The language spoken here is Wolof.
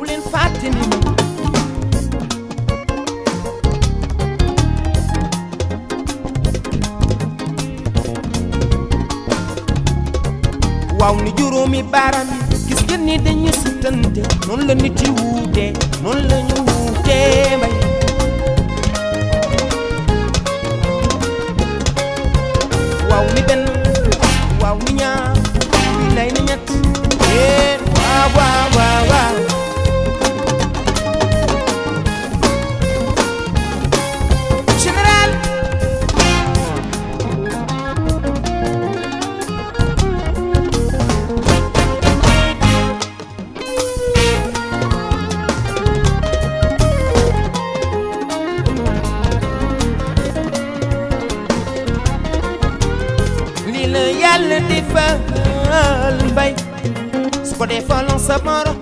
bu leen fàtte ni waaw ni juróomi baaraam yi gis ngeen ni dañu sutante noonu la nit yi wuute noonu la ñu wuute mbay waaw ni benn waaw ni ñaar ni lay ni ñett eh waaw waaw waaw waaw général lii la yàlla defal mbay su ko defaloon sa moro